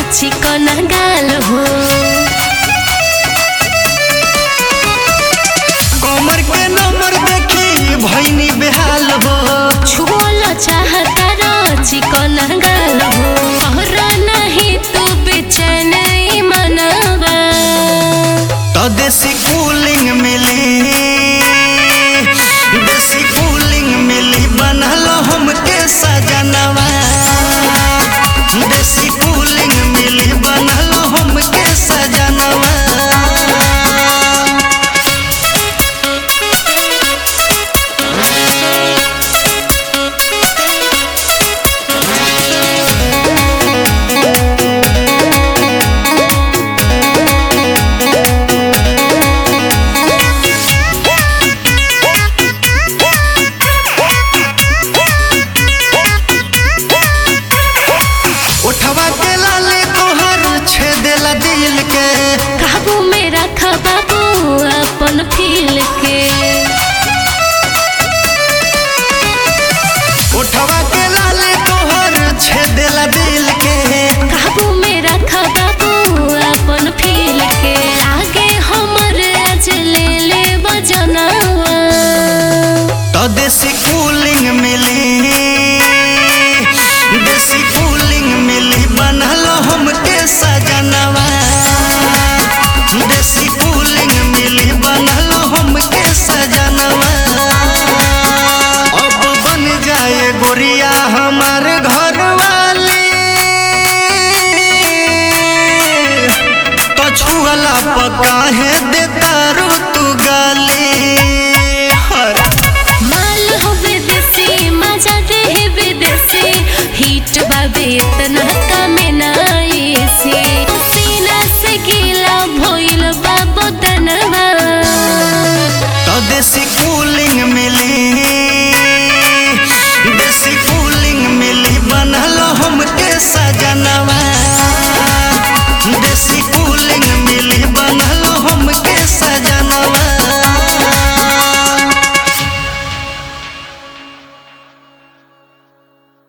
चिकन गाल हो कमर के नंबर देखी भैनी बेहाल हो छुअल चाहता र चिकन गाल हो और नहीं तू बेचैन ई मनवा तो देसी कूलिंग मिली देसी कूलिंग मिली बनल हमके सजनवा देसी कूलिंग मिली बनल हमके सजनवा उठवा के लाले तोहर छेदेला दिल के काबू में रख बाबू अपन फील के उठवा के लाले तोहर छेदेला दिल के काबू में रख बाबू अपन फील के आगे हमर आज ले ले बजनवा तो देसी कूलिंग मिली देसी कूलिंग मिली बनल हमके सजनवा देसी कूलिंग मिली बनल हमके सजनवा अब बन जाए गोरिया हमार घर वाली तो छुअला पका है देता रू तू गाली हर माल हो विदेशी मजा दे विदेशी हिट बाबे इतना